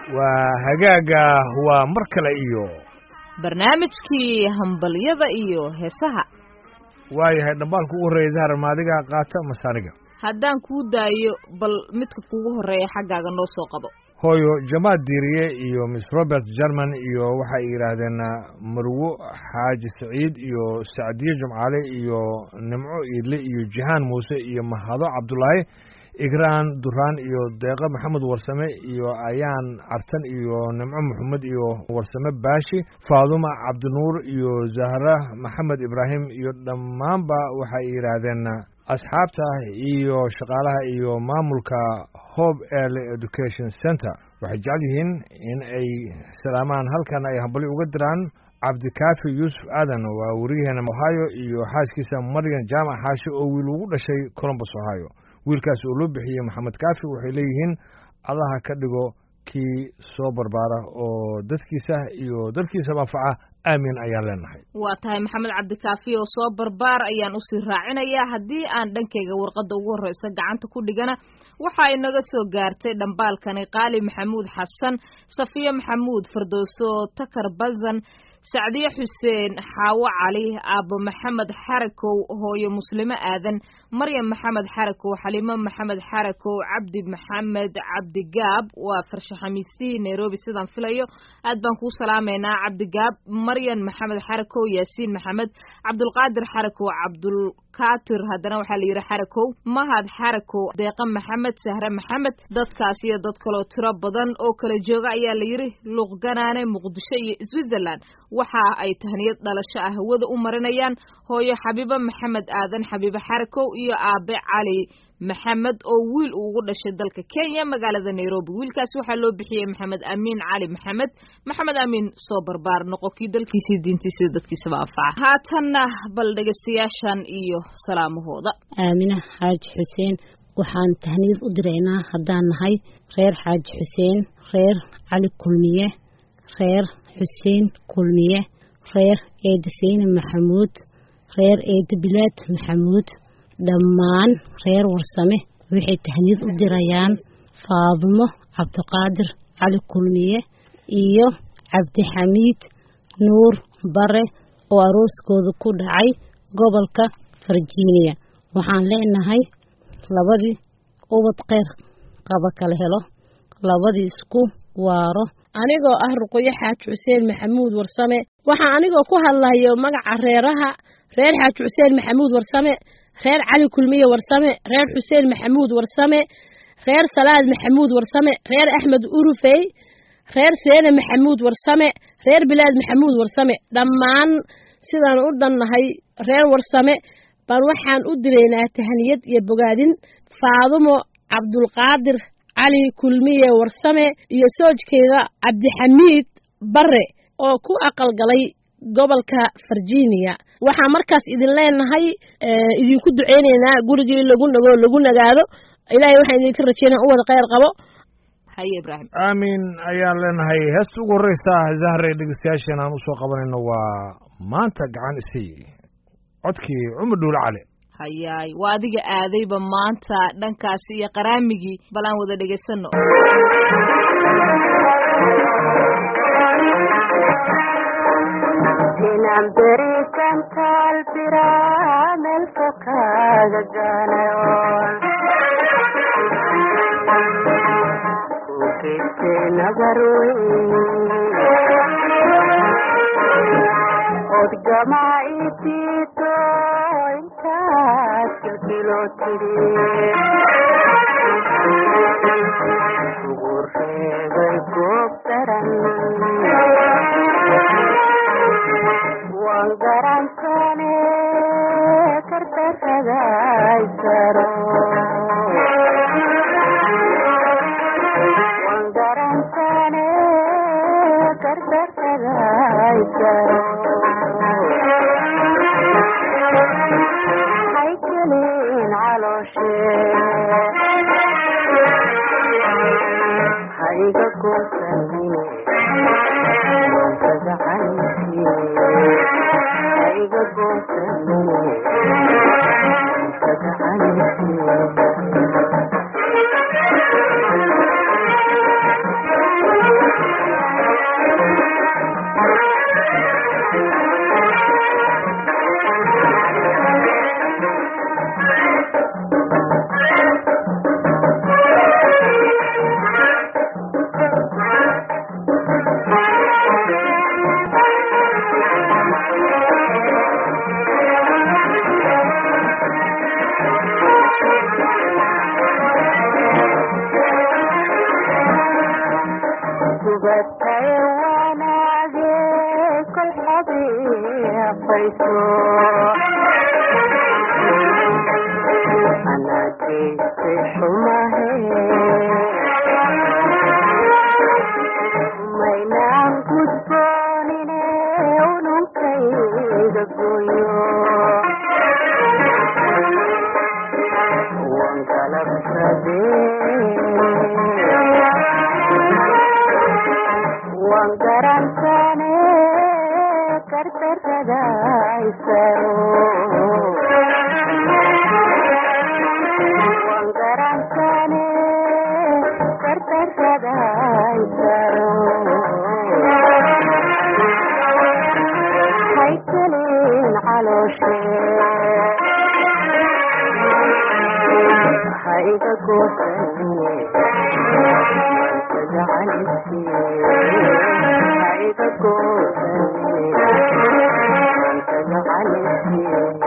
waa hagaaga waa mar kale iyo barnaamijkii hambalyada iyo heesaha waayahay dhambaalka ugu horreeya zahar maadiga qaata masaaniga haddaan kuu daayo bal midka kugu horreeya xaggaaga noo soo qabo hooyo jamaad diiriye iyo miss robert german iyo waxay yidhaahdeen marwo xaaji saciid iyo sacdiye jumcaale iyo nimco iidle iyo jihaan muuse iyo mahado cabdulaahi igraan duraan iyo deeqo maxamed warsame iyo ayaan cartan iyo nimco maxamed iyo warsame baashi faaduma cabdinuur iyo zahra maxamed ibraahim iyo dhammaanba waxay yidhaahdeen asxaabta iyo shaqaalaha iyo maamulka hope early education center waxay jecel yihiin in ay salaamaan halkan ay hambali uga diraan cabdikaafi yuusuf aadan waa weriyaheena ohio iyo xaaskiisa maryan jaamac xaashi oo wiil ugu dhashay colombus ohio wiilkaas oo loo bixiyey maxamed kaafi waxay leeyihiin allaha ka dhigo kii soo barbaara oo dadkiisa iyo dalkiisa manfaca aamin ayaan leenahay waa tahay maxamed cabdikaafi oo soo barbaar ayaan usii raacinayaa haddii aan dhankayga warqadda ugu horreysa gacanta ku dhigana waxa inaga soo gaartay dhambaalkani qaali maxamuud xasan safiye maxamuud fardooso takar bazan sacdiye xuseen xaawo cali aabo maxamed xarakow hooyo muslimo aadan maryam maxamed xarakow xalimo maxamed xarakow cabdi maxamed cabdigaab waa farshaxamiistihii nairobi sidaan filayo aad baan kuu salaamaynaa cabdigaab maryan maxamed xarakow yaasiin maxamed cabdulqaadir xarakow cabdulkatir haddana waxaa la yidhi xarakow mahad xarakow deeqa maxamed sahre maxamed dadkaas iyo dad kaloo tiro badan oo kala jooga ayaa la yidhi luuqganaane muqdisho iyo switzerland waxa ay tahniyad dhalasho ah hawada u marinayaan hooyo xabiibo maxamed aadan xabiibo xarakow iyo aabe cali maxamed oo wiil uu ugu dhashay dalka kenya magaalada nairobi wiilkaas waxaa loo bixiyey maxamed amiin cali maxamed maxamed amiin soo barbaar noqo kii dalkiisii diintiisii dadkiisaba anfaca haatanna bal dhegaystayaashan iyo salaamahooda aamina xaaji xuseen waxaan tahniyad u diraynaa haddaan nahay reer xaaji xuseen reer cali kulmiye reer xuseen kulmiye reer eeda seyne maxamuud reer eeda bilaad maxamuud dhammaan reer warsame waxay tahniyad u dirayaan faadimo cabdiqaadir cali kulmiye iyo cabdixamiid nuur bare oo arooskooda ku dhacay gobolka virginia waxaan leenahay labadii ubad kheyr qaba kala helo labadii isku waaro anigoo ah ruqoyo xaaji xuseen maxamuud warsame waxaa anigoo ku hadlayo magaca reeraha reer xaaji xuseen maxamuud warsame reer cali kulmiye warsame reer xuseen maxamuud warsame reer salaad maxamuud warsame reer axmed urufey reer seene maxamuud warsame reer bilaad maxamuud warsame dhammaan sidaan u dhannahay reer warsame baan waxaan u dilaynaa tahniyad iyo bogaadin faadumo cabdulqaadir cali kulmiye warsame iyo soojkeeda cabdixamiid bare oo ku aqalgalay gobolka virginia waxaa markaas idin leenahay idinku duceyneynaa gurigii lagu nago lagu nagaado ilaahay waxaan idinka rajeynaa u wada kheyr qabo haye ibraahim aamin ayaan leenahay heesta ugu horreysa zahre dhegeystayaasheen aan usoo qabanayno waa maanta gacan isay codkii cumar dhuule cali hayaay waa adiga aadayba maanta dhankaasi iyo qaraamigii bal aan wada dhegaysano inaan berisan kalbiraa meel fog kaaga gaanayoon ku geystay nabar weyn od gamaaitiito intaad kilkiloo tiri ugu reebay goob daran waan garansane kardarragaysaro waan garansane kardarragaysaro haykelin calooshe hayga goosanine iga goosanine kagacanisi wayso anageyse xumahe maynaan gudboonine ununkayga gooyo wan galabsade wan garansane kardarada isaro wan garansane kardarada isaro haykelin calooshe haiga goosanine jacalisi haiga goosanine anta jacalisi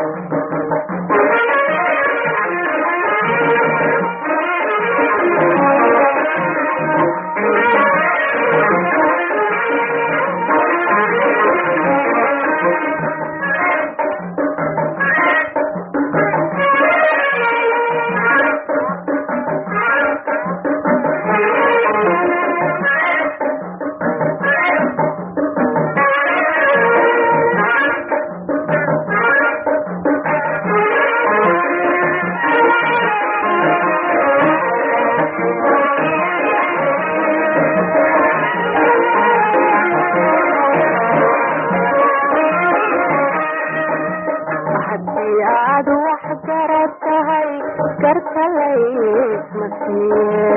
haddii aad wax garad tahay garta laysma siiye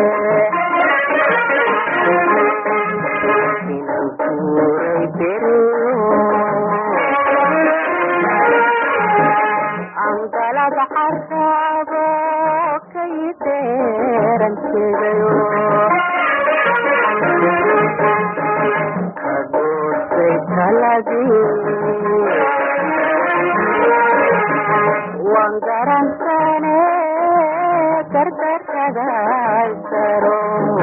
inan kuuray beriyo angalad carraabo kay deeran jeedayo kadoosay taladii wan garansane gardarada isaro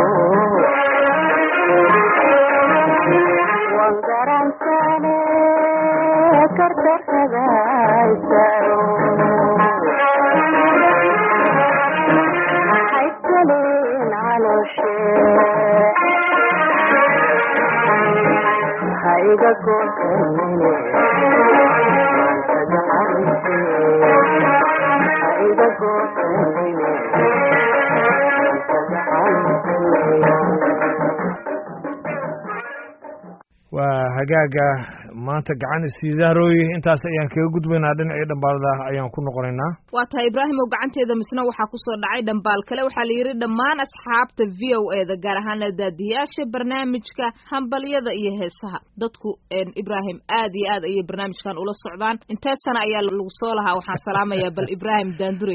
wan garansane gardarada isaro haykelin calooshe haiga goosanine waa hagaaga maanta gacan isiidaarooye intaas ayaan kaga gudbaynaa dhinacii dhambaalada ayaan ku noqonaynaa waa tahay ibraahim oo gacanteeda misna waxaa kusoo dhacay dhambaal kale waxaa la yidhi dhammaan asxaabta v o e da gaar ahaan daadiyaasha barnaamijka hambalyada iyo heesaha dadku ibraahim aad iyo aad ayay barnaamijkan ula socdaan intee sana ayaa lagu soo lahaa waxaan salaamayaa bal ibraahim daandure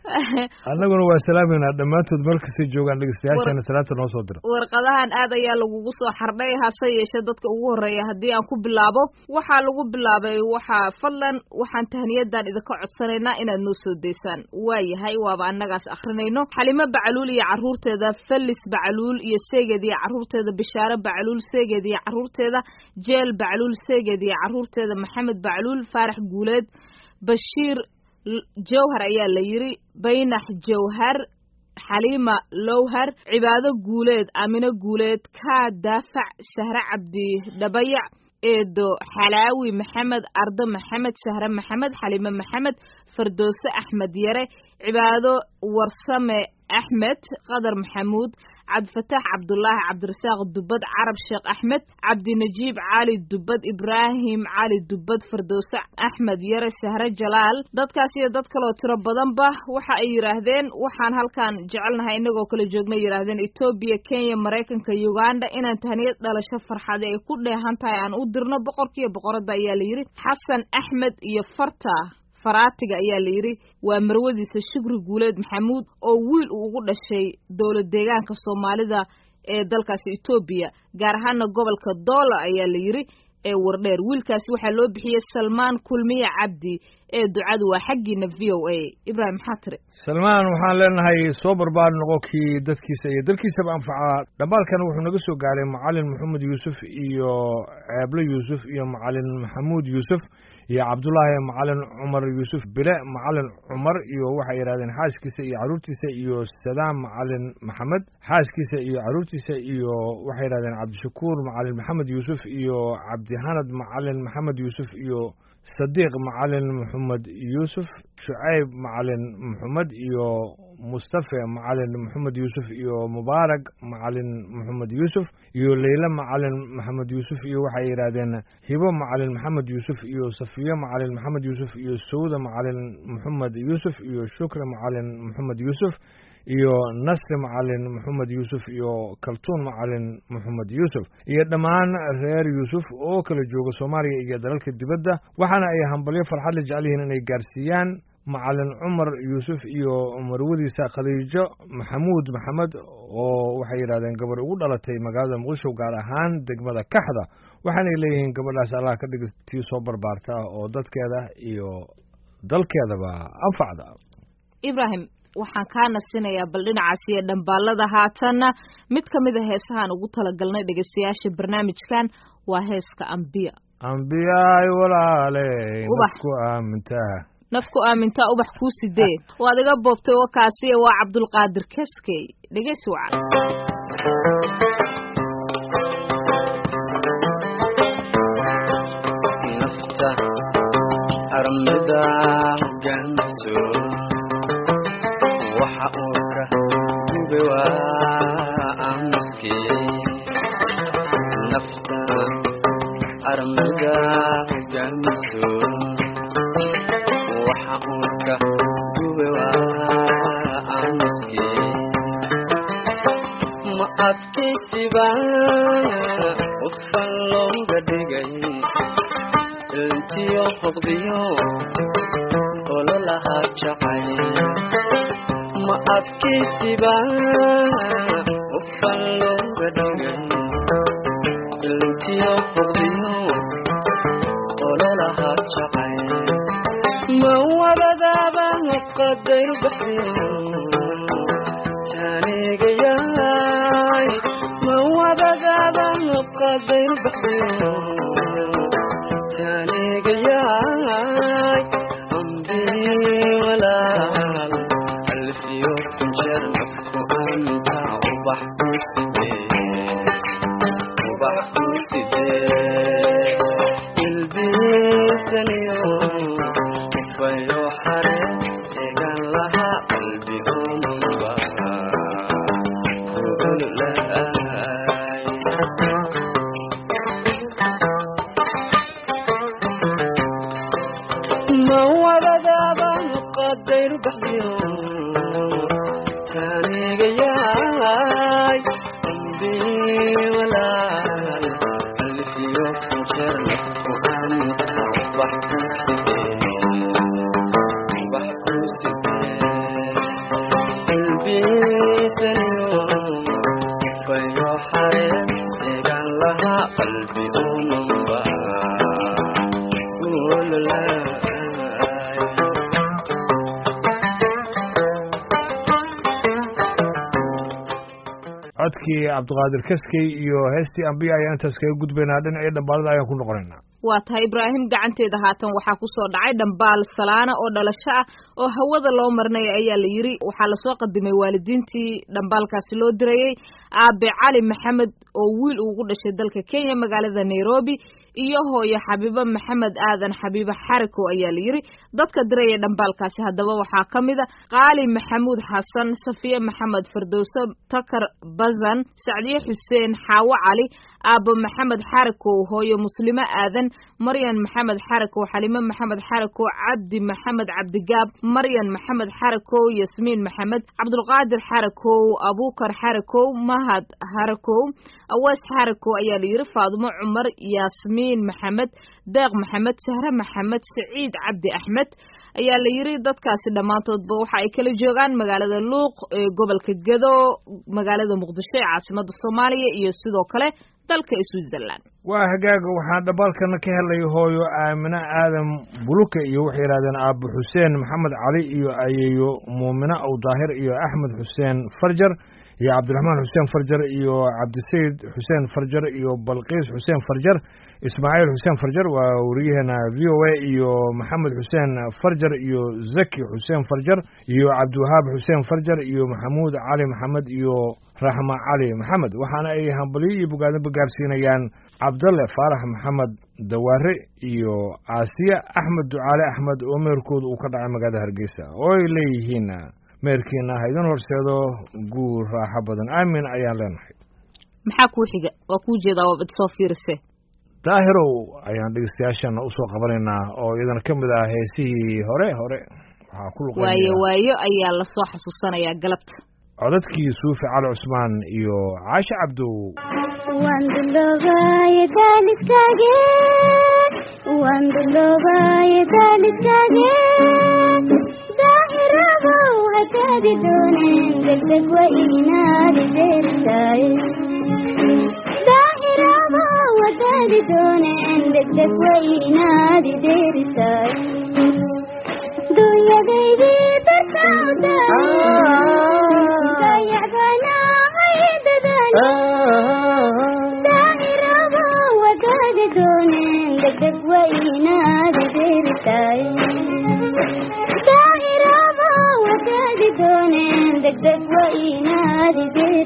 annaguna waa salaameynaa dhammaantood meel kastay joogaan dhegeystayaashana salaanta noo soo dira warqadahan aad ayaa lagugu soo xardhay hase yeeshee dadka ugu horreeya haddii aan ku bilaabo waxaa lagu bilaabay waxaa fadlan waxaan tahniyadan idinka codsanaynaa inaad noo soo daysaan waa yahay waaba annagaas akrinayno xalimo bacaluul iyo carruurteeda felis bacaluul iyo seegeed iyo carruurteeda bishaare bacaluul seegeed iyo carruurteeda jeel bacaluul seegeed iyo carruurteeda maxamed bacaluul faarax guuleed bashiir jawhar ayaa la yidhi baynax jawhar xaliima lowhar cibaado guuleed aamino guuleed kaa daafac sahre cabdi dhabayac eedo xalaawi maxamed ardo maxamed sahre maxamed xaliime maxamed fardoose axmed yare cibaado warsame axmed qadar maxamuud cabdifataax cabdulaahi cabdirasaaq dubad carab sheekh axmed cabdinajiib cali dubad ibraahim cali dubad fardowse axmed yare sahre jalaal dadkaas iyo dad kaloo tiro badanba waxa ay yidhaahdeen waxaan halkan jecelnahay inagoo kala joogna yidhaahdeen etoobiya kenya maraykanka uganda inaan tahniyad dhalasho farxade ay ku dheehan tahay aan u dirno boqorkiiyo boqoradda ayaa la yidhi xasan axmed iyo farta faraatiga ayaa la yidhi waa marwadiisa shukri guuleed maxamuud oo wiil uu ugu dhashay dowlad deegaanka soomaalida ee dalkaasi etoobiya gaar ahaana gobolka doola ayaa la yidhi ee wardheer wiilkaasi waxaa loo bixiyey salmaan kulmiye cabdi ee ducadu waa xaggiina v o a ibraahim maxaa tiri salmaan waxaan leenahay soo barbaar noqo kii dadkiisa iyo dalkiisaba anfacaa dhambaalkan wuxuu naga soo gaaray macalin maxamed yuusuf iyo ceeblo yuusuf iyo macalin maxamuud yuusuf iyo cabdulaahi macalin cumar yuusuf bile macalin cumar iyo waxay yidhahdeen xaaskiisa iyo caruurtiisa iyo sadaam macalin maxamed xaaskiisa iyo caruurtiisa iyo waxay yidhahdeen cabdishakuur macalin maxamed yuusuf iyo cabdihanad macalin maxamed yuusuf iyo sadiiq macalin maxamed yuusuf shucayb macalin maxamed iyo mustafe macalin maxamed yuusuf iyo mubaarak macalin maxamed yuusuf iyo leyle macalin maxamed yuusuf iyo waxay yidhaahdeen hibo macalin maxamed yuusuf iyo safiyo macalin maxamed yuusuf iyo sawda macalin maxamed yuusuf iyo shukre macalin maxamed yuusuf iyo nasri macalin maxamed yuusuf iyo kaltuun macalin maxamed yuusuf iyo dhammaan reer yuusuf oo kala jooga soomaaliya iyo dalalka dibadda waxaana ay hambalyo farxad la jecel yihiin inay gaarsiiyaan macalin cumar yuusuf iyo marwadiisa khadiijo maxamuud maxamed oo waxay yidhahdeen gabar ugu dhalatay magaalada muqdisho gaar ahaan degmada kaxda waxaanay leeyihiin gabadhaas allah ka dhig tii soo barbaarta oo dadkeeda iyo dalkeedaba anfacda ibrahim waxaan kaa nasinayaa bal dhinacaas iyo dhambaalada haatanna mid ka mid a heesahaan ugu talagalnay dhegeystayaasha barnaamijkan waa heeska ambiya ambiyaay walaale Ubax. nafku aamintaa nafku aamintaa ubax kuu sidee waad iga boobtay wakaasiya waa cabdulqaadir keskey dhegeysi wacan nafta armida hogaanso waxa uu ka gube waa aamuske nafta armida hogaanso waxa uu ka gube waa aamuske ma adkaysiba qofan looga dhigay intiyo hoqdiyo ololaha jacay ma adkaysiba qofan looga dhigay intiyo hoqdiyo ololaha jacay ma wadadaaba qadayr baxdiyo taanigayaay ma wadadaaba qadayr baxdiyo taanigayaay ambii walaal alfiyo kunjeer nafku anta ubax ku sidee ubax ku sidee ilbiisaniyo fayo xare egan laha qalbi umunba gugulaay ma wadadaaba qadayr baxdiyo taanigayaay ambii walaal alfiyo kunjeer nafku anta ubax ku sidee ubax ku sidee ilbiisaniyo fayo xareen egan laha qalbi umanba ulalaay codkii cabdiqaadir kaskey iyo heestii ambiya ayaan intaas kaga gudbaynaa dhinacii dhambaalada ayaan ku noqonaynaa waa tahay ibraahim gacanteeda haatan waxaa kusoo dhacay dhambaal salaana oo dhalasho ah oo hawada loo marinaya ayaa la yiri waxaa lasoo qadimay waalidiintii dhambaalkaasi loo dirayey aabe cali maxamed oo wiil ugu dhashay dalka kenya magaalada nairobi iyo hooyo xabiibo maxamed aadan xabiibo xarikow ayaa la yiri dadka diraya dhambaalkaasi haddaba waxaa ka mid a qaali maxamuud xasan safiye maxamed firdowso takar bazan sacdiye xuseen xaawo cali aabo maxamed xarikow hooyo muslimo aadan maryan maxamed xarikow xalimo maxamed xarikow cabdi maxamed cabdigaab maryan maxamed xarikow yasmiin maxamed cabdulqaadir xarikow abuukar xarikow mahad xarikow awees xarikow ayaa la yiri faadumo cumar yaasmiin maxamed deeq maxamed sahre maxamed saciid cabdi axmed ayaa la yiri dadkaasi dhammaantoodba waxa ay kala joogaan magaalada luuq ee gobolka gedo magaalada muqdisho ee caasimada soomaaliya iyo sidoo kale dalka switzerland waa hagaaga waxaan dhambaalkana ka helay hooyo aamine aadan buluke iyo waxay yidhahdeen aabo xuseen maxamed cali iyo ayeeyo muumine aw daahir iyo axmed xuseen farjar iyo cabdiraxmaan xuseen farjar iyo cabdisayid xuseen farjar iyo balqiis xuseen farjar ismaaciil xuseen farjar waa wariyaheena v o a iyo maxamed xuseen farjar iyo zaki xuseen farjar iyo cabdiwahaab xuseen farjar iyo maxamuud cali maxamed iyo raxma cali maxamed waxaana ay hambalyo iyo bogaadinba gaarsiinayaan cabdalle faarax maxamed dawaare iyo aasiya axmed ducaale axmed oo meerkooda uu ka dhacay magaalada hargeysa oo ay leeyihiin meerkiina ha idin horseedo guur raaxo badan aamin ayaan leenahay maxaa kuu xiga waa kuu jeedaa waa bad soo fiirise daahirow ayaan dhegeystayaashana usoo qabanaynaa oo iyadana ka mid ah heesihii hore hore waxaa ku luqeynaya waayo waayo ayaa lasoo xasuusanayaa galabta codadkii suufi cali cusmaan iyo caashe cabdow waan duloobaaye daaliskaage waan duloobaaye daaliskaage daahirabow hataadi dooneen degdeg wa inaadi deerisaaye daahirabow hataadi dooneen degdeg wa inaadi deerisaaye dunyadaydii dartawda dayacbanaahay dadaal daahiraba wadaadi dooneen degdeg wa inaadi deerisaaye daahiraba wadaadi dooneen degdeg wa inaadi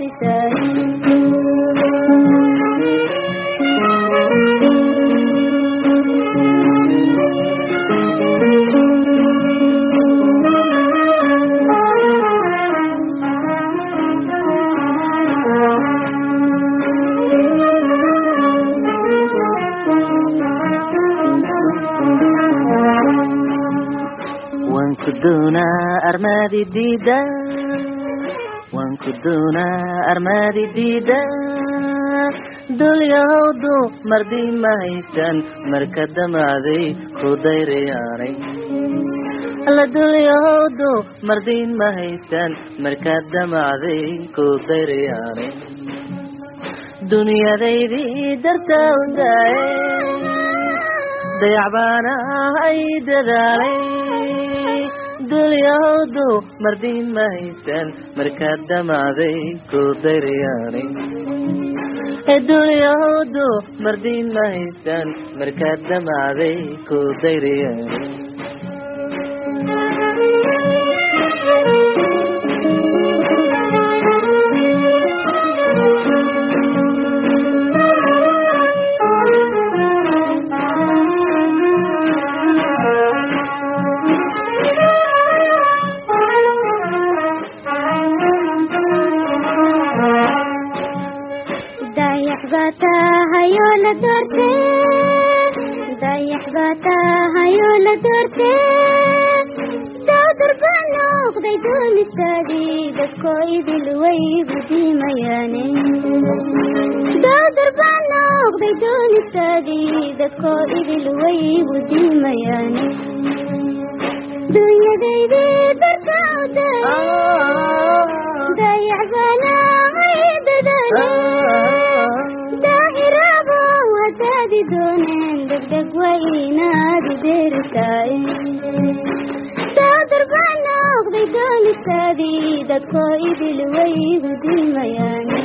waan ku doonaa armaadi diida waan ku doonaa armaadi diida dulyahowdu mardi ma haysan marka damacday ku dayrayaanay alla dulyahowdu mardi ma haysan marka damacday ku dayrayaanay dunyadaydii dartaa u daaye dayacbaana ay dadaalay dulyahowdu mardiin ma haysan markaad damacday ku dayrayaanay ee dulyahowdu mardiin ma haysan markaad damacday ku dayrayaanay dayax baa tahayoo la doorte dayax baa tahayoo la doorte dawdar baa noqday doonistaadii dadkoo idil way gudiimayaane dawdar baa noqday doonistaadii dadkoo idil way gudiimayaane dunyadaydii darkawda dayax baanahay dadaale daahirabo hadaadi dooneen degdeg wa inaadi deerisaaye daadar baa noqday doonistaadii dadkoo idil way gudiimayaane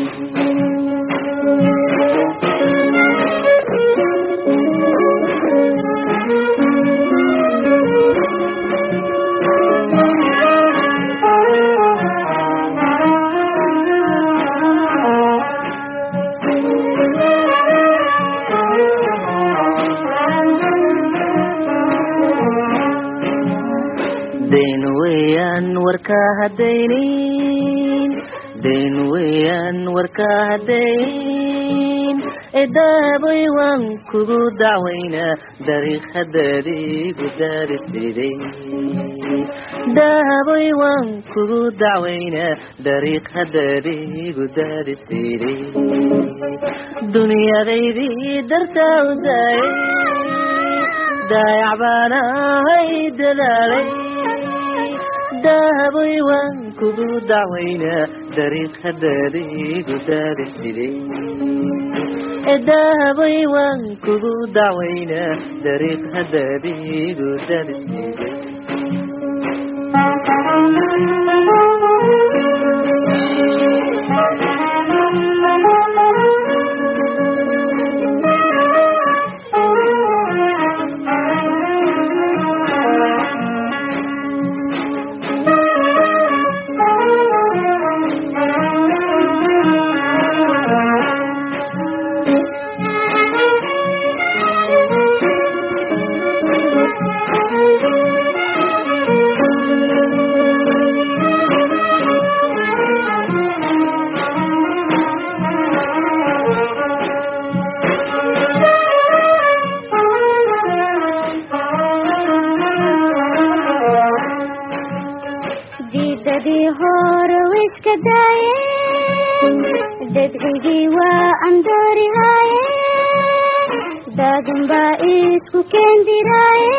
dayn weeyaan warka hadaynin dayn weeyaan warka hadayn edaabay waan kugu dacwaynaa dariikhadaadiigu daarisiday dahabay waan kugu dacwaynaa dariikhadaadiigu daarisiday dunyadaydii dartaa u daayay daayac baan ahay dadaalay dahabay waan kugu dacwaynaa dariikhadaadiigu daarisiday dahabay waan kugu dacwaynaa dariikhadaadiigu daarisiday Thank you. darajadii hore wiska daaye dadcigii waa andoorihaaye daadin baa isku keendiraaye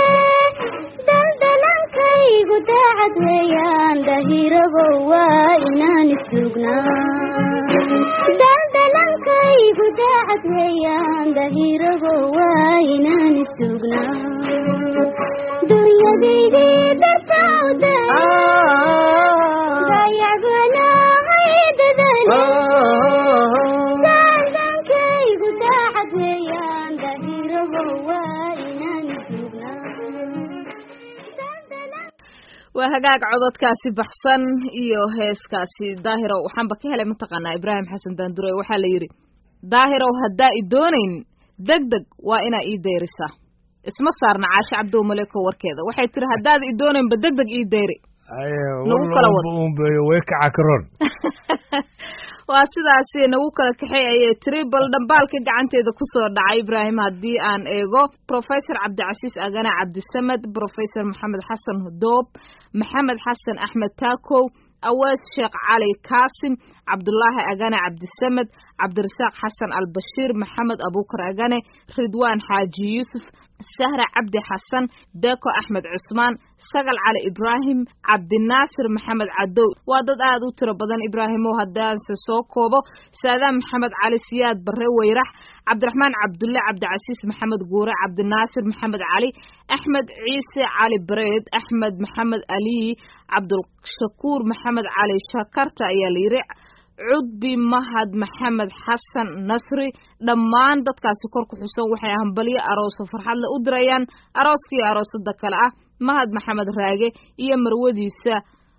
daldalankaygu daacad weeyaan dahirabo waa inaan isduugnaa daldalankaygu daacad weeyaan dahirabo waa inaan isduugnaa dunyadaydii dartawda dayacbanaahay dadale dandankaygu daacad weeyaan dahirabo waa inaan isduugnaa waa hagaag cododkaasi baxsan iyo heeskaasi daahirow waxaanba ka helay mataqaanaa ibraahim xasan daandure waxaa la yidhi daahirow haddaa i doonayn deg deg waa inaa ii dayrisaa isma saarna caashe cabdow maleko warkeeda waxay tiri haddaad i doonaynba deg deg ii dayri Nagu kala wad. unbeeyo way kaca karoon waa sidaasi nagu kala kaxay ayay tiri bal dhambaalka gacanteeda kusoo dhacay ibraahim haddii aan eego professor cabdicasiis agane cabdisamed professor maxamed xasan doob maxamed xasan axmed taakow awees sheekh cali kaasim cabdulaahi agane cabdisamed cabdirasaaq xasan albashiir maxamed abuukar agane ridwaan xaaji yuusuf sahra cabdi xasan deeko axmed cusmaan sagal cali ibraahim cabdinaasir maxamed cadow waa dad aad u tiro badan ibraahimow haddaanse soo koobo saadaan maxamed cali siyaad barre weyrax cabdiraxmaan cabdulle cabdicasiis maxamed guure cabdinaasir maxamed cali axmed ciise cali bareed axmed maxamed ali cabdulshakuur maxamed cali shakarta ayaa la yidhi cudbi mahad maxamed xasan nasri dhammaan dadkaasi kor ku xusan waxay hambalyo arooso farxadle u dirayaan arooskii aroosada kale ah mahad maxamed raage iyo marwadiisa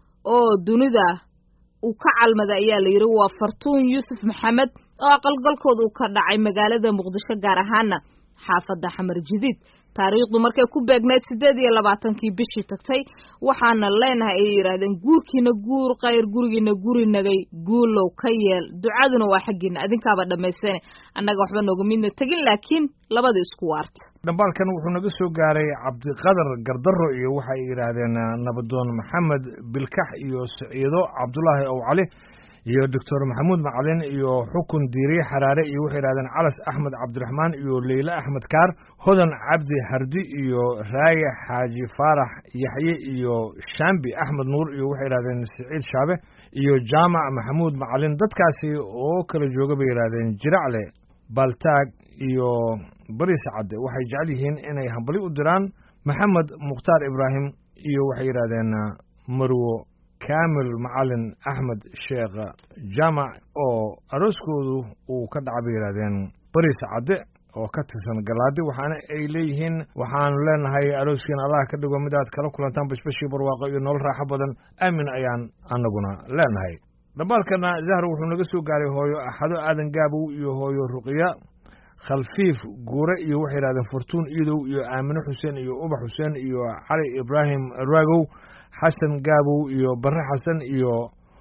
oo dunida uu ka calmada ayaa la yidhi waa fartuun yuusuf maxamed oo aqalgalkooda uu ka dhacay magaalada muqdisho gaar ahaana xaafadda xamar jadiid taariikhdu markay ku beegneyd siddeed iyo labaatankii bishii tagtay waxaana leenahay ayay yidhaahdeen guurkiina guur khayr gurigiina guri nagay guulow ka yeel ducaduna waa xaggiina adinkaaba dhammaystane annaga waxba nooga midna tegin laakiin labada isku waarta dhambaalkan wuxuu naga soo gaaray cabdiqadar gardaro iyo waxay yidhaahdeen nabadoon maxamed bilkax iyo siciido cabdulaahi ow cali iyo doctor maxamuud macalin iyo xukun diiriye xaraare iyo waxay yidhahdeen calas axmed cabdiraxmaan iyo leyle axmed kaar hodan cabdi hardi iyo raaye xaaji faarax yaxye iyo shambi axmed nuur iyo waxay yidhahdeen siciid shaabe iyo jaamac maxamuud macalin dadkaasi oo kala jooga bay yidhahdeen jiracle baltaag iyo bariis cadde waxay jecel yihiin inay hambali u diraan maxamed mukhtaar ibraahim iyo waxay yidhahdeen marwo kaamil macalin axmed sheekh jaamac oo arooskoodu uu ka dhaca bay yidhahdeen bariis cadde oo ka tirsan galaadi waxaana ay leeyihiin waxaanu leenahay arooskiina allah ka dhigo mid aad kala kulantaan bashbashii barwaaqo iyo nolol raaxo badan aamin ayaan anaguna leenahay dhambaalkana zahar wuxuu naga soo gaaray hooyo axado aadan gaabow iyo hooyo ruqiya khalfiif guure iyo waxay yidhahdeen fortuun iidow iyo aamine xuseen iyo ubax xuseen iyo cali ibraahim raagow xasan gaabow iyo barre xasan iyo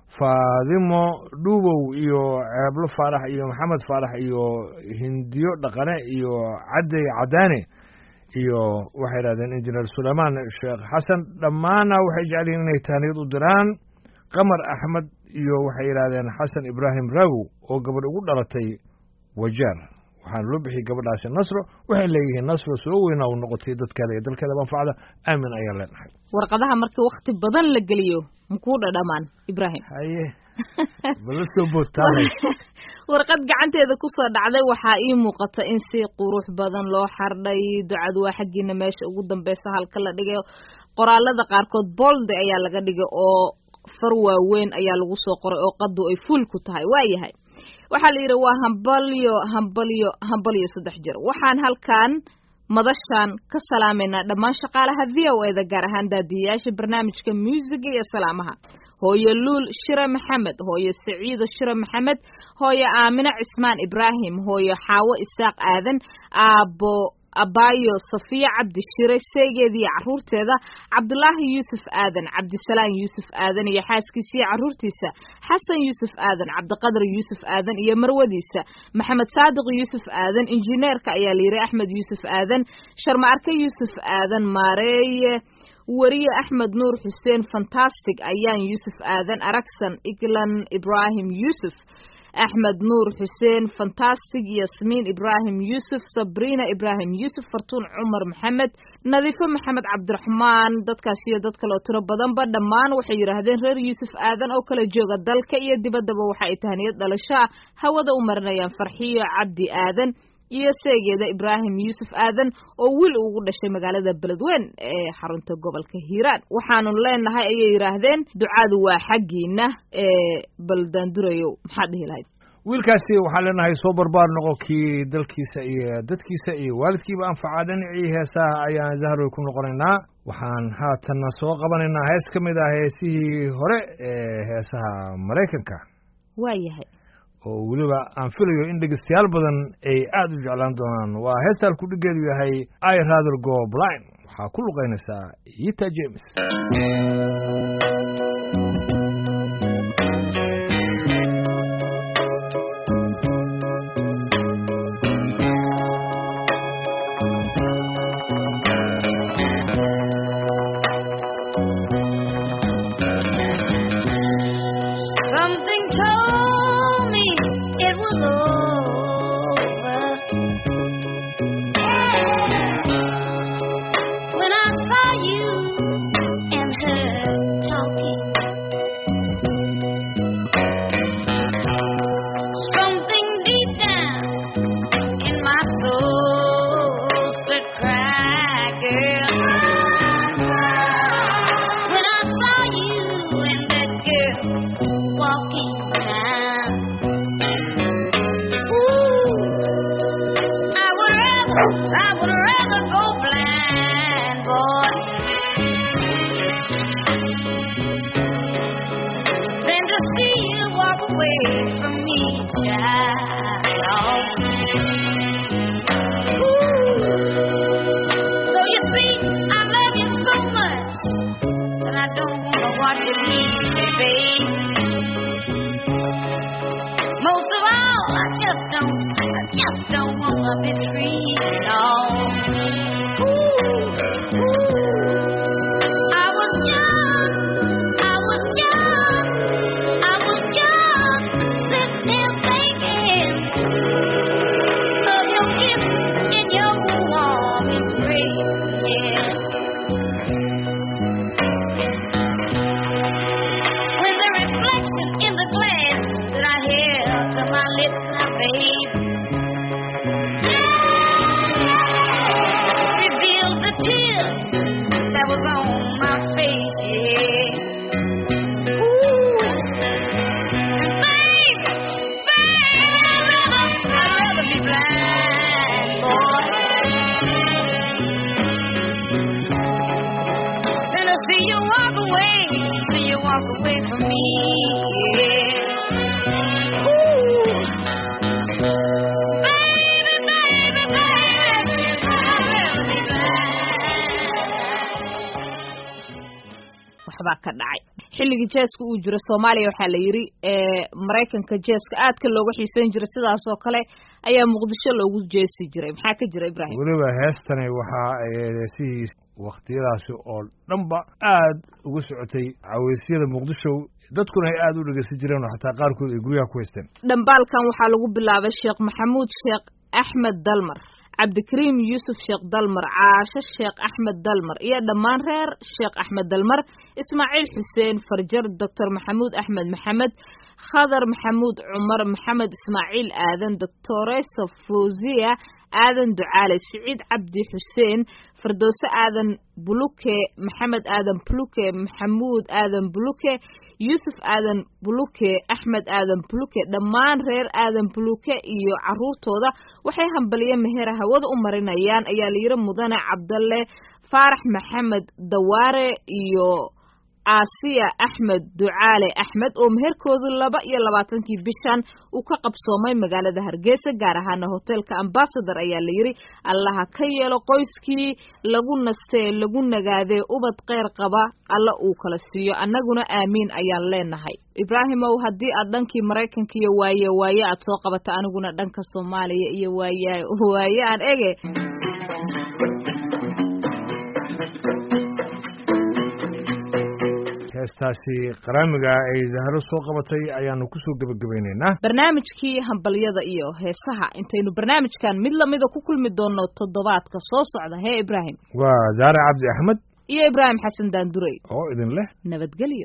faadimo dhuubow iyo ceeblo faarax iyo maxamed faarax iyo hindiyo dhaqane iyo cadey cadaane iyo waxay yidhahdeen injineer suleymaan sheekh xasan dhammaana waxay jecel yihiin inay tahniyad u diraan qamar axmed iyo waxay yidhahdeen xasan ibraahim raagow oo gabadh ugu dhalatay wajeer waxaana loo bixiyey gabadhaasi nasro waxay leeyihiin nasro soo weynaa u noqotay dadkeeda iyo dalkeeda manfacda aamin ayaan leenahay warqadaha markii wakti badan la geliyo makuu dhadhamaan ibraahim haye bala soo boodtaanay warqad gacanteeda kusoo dhacday waxaa ii muuqata in si qurux badan loo xardhay ducadu waa xaggiina meesha ugu dambeysa halka la dhigay qoraalada qaarkood bolde ayaa laga dhigay oo far waaweyn ayaa lagu soo qoray oo qadu ay fuul ku tahay waayahay waxaa la yidhi waa hambalyo hambalyo hambalyo saddex jir waxaan halkan madashan ka salaamaynaa dhammaan shaqaalaha v o eda gaar ahaan daadiyayaasha barnaamijka muusiga iyo salaamaha hooyo luul shire maxamed hooyo saciido shire maxamed hooyo aamine cismaan ibraahim hooyo xaawo isaaq aadan aabo abaayo safiya cabdi shire seegeediiyo carruurteeda cabdulaahi yuusuf aadan cabdisalaan yuusuf aadan iyo xaaskiisa iyo carruurtiisa xasan yuusuf aadan cabdiqadar yuusuf aadan iyo marwadiisa maxamed saadiq yuusuf aadan injineerka ayaa la yidhi axmed yuusuf aadan sharma arke yuusuf aadan maareeye weriye axmed nuur xuseen fantastic ayaan yuusuf aadan aragsan iglan ibraahim yuusuf axmed nuur xuseen fantastic yasmiin ibraahim yuusuf sabriina ibraahim yuusuf fartuun cumar maxamed nadiifo maxamed cabdiraxmaan dadkaas iyo dad kale oo tiro badanba dhammaan waxay yidhaahdeen reer yuusuf aadan oo kala jooga dalka iyo dibaddaba waxa ay tahaniyad dhalasho ah hawada u marinayaan farxiyo cabdi aadan iyo seegeeda ibraahim yuusuf aadan oo wiil ugu dhashay magaalada beledweyn ee xarunta gobolka hiiraan waxaanu leenahay ayay yidhaahdeen ducadu waa xaggiina ee baldaandurayow maxaad dhihi lahayd wiilkaasi waxaan leenahay soo barbaar noqo kii dalkiisa iyo dadkiisa iyo waalidkiiba anfacaa dhinacii heesaha ayaan zahroy ku noqonaynaa waxaan haatanna soo qabanaynaa hees ka mid ah heesihii hore ee heesaha maraykanka waa yahay oo weliba aan filayo in dhegeystayaal badan ay aada u jeclaan doonaan waa heestaan kudhigeedu yahay i rather go blind waxaa ku luqaynaysaa yita james Something told me it was over when I saw you and her talking. Something deep down in my soul said, "Cry, girl." When I saw you and that girl walking down. Ooh, I would rather, I would rather go blind, boy, than to see you walk away from me, child. Ooh, so you see, I love you so much that I don't wanna watch you leave me, babe. Most of all, I just don't, I just don't wanna be free, no. Ooh, ooh. I was young, I was young, I was young, sitting there thinking of your kiss and your warm embrace, yeah. When the reflection in the glass that I held to my lips now, babe, revealed the tears that was on my face, yeah. Ooh, babe, babe, I'd rather, I'd rather be blind, boy. than to see you walk away, see you walk away from me. Yeah. Ooh. Baby, baby, baby, I'd rather be blind. waxbaa ka dhacay xilligii jeeska uu jiro soomaaliya waxaa la yidhi ee maraykanka jeeska aadka looga xiiseyn jiray sidaas oo kale ayaa muqdisho loogu jeesi jiray maxaa ka jira ibraahim weliba heestani waxa ay heesihii wakhtiyadaasi oo dhanba aad uga socotay caweysyada muqdisho dadkuna ay aada u dhegeysan jireen oo xataa qaarkood ay guryaha ku haysteen dhambaalkan waxaa lagu bilaabay sheekh maxamuud sheekh axmed dalmar cabdikariim yuusuf sheekh dalmar caasho sheekh axmed dalmar iyo dhammaan reer sheekh axmed dalmar ismaaciil xuseen farjar doctor maxamuud axmed maxamed khadar maxamuud cumar maxamed ismaaciil aadan doctoresa fawziya aadan ducaale siciid cabdi xuseen firdowse aadan buluke maxamed aadan buluke maxamuud aadan buluke yuusuf aadan buluke axmed aadan buluke dhammaan reer aadan buluke iyo caruurtooda waxay hambaliye mehera hawada u marinayaan ayaa layidhi mudane cabdalle faarax maxamed dawaare iyo aasiya axmed ducaale axmed oo meherkoodu laba iyo labaatankii bishan uu ka qabsoomay magaalada hargeysa gaar ahaana hoteelka ambasador ayaa la yidhi allaha ka yeelo qoyskii lagu nastee lagu nagaadee ubad keyr qaba alla uu kala siiyo annaguna aamiin ayaan leenahay ibraahimow haddii aad dhankii maraykanka iyo waaye waaye aad soo qabata aniguna dhanka soomaaliya iyo waaye waaye aan ege heestaasi qaraamiga ay zahro soo qabatay ayaanu kusoo gebagabaynaynaa barnaamijkii hambalyada iyo heesaha intaynu barnaamijkan mid lamida ku kulmi doonno toddobaadka soo socda hee ibraahim waa zaare cabdi axmed iyo ibraahim xasan daandurey oo idin leh nabadgelyo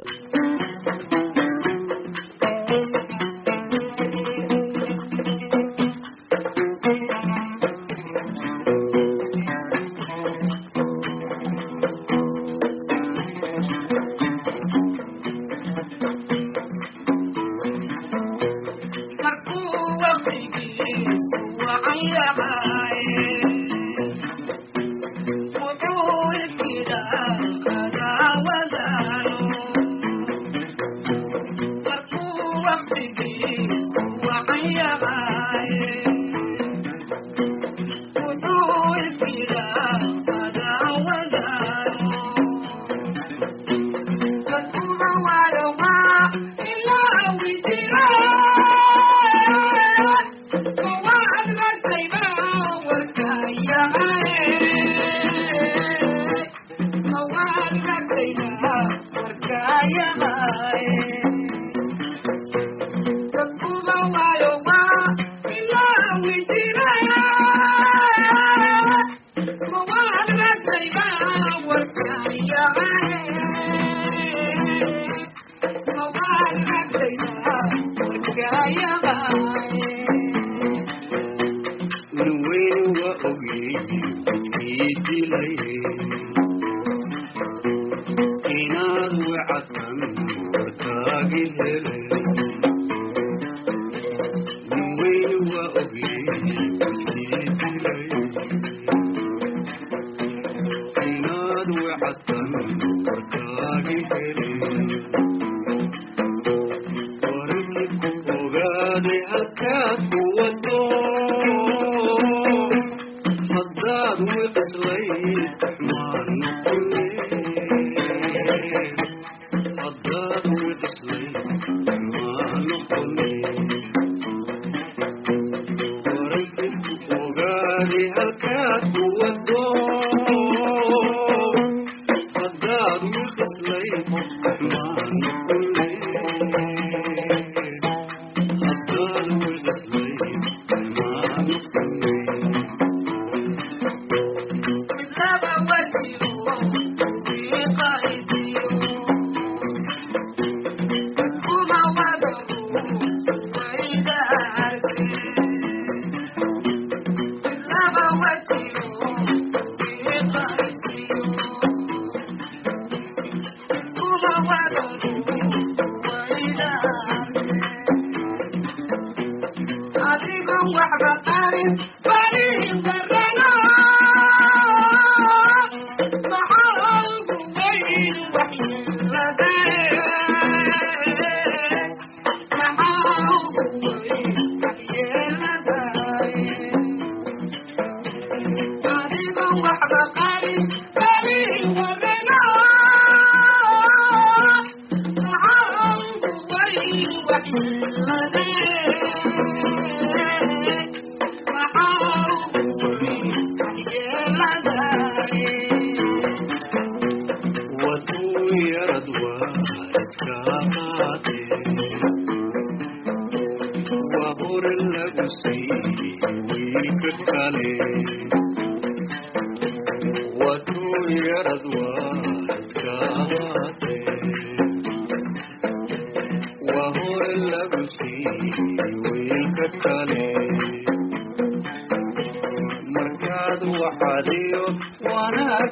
markaad waxaadiyo wanaag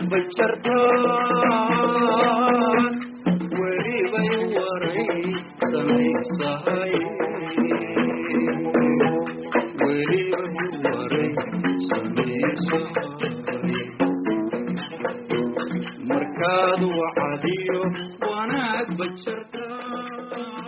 bajartaan welibay waray samaysahay welibay waray samaysahay markaad waxaadiyo wanaag bajartaan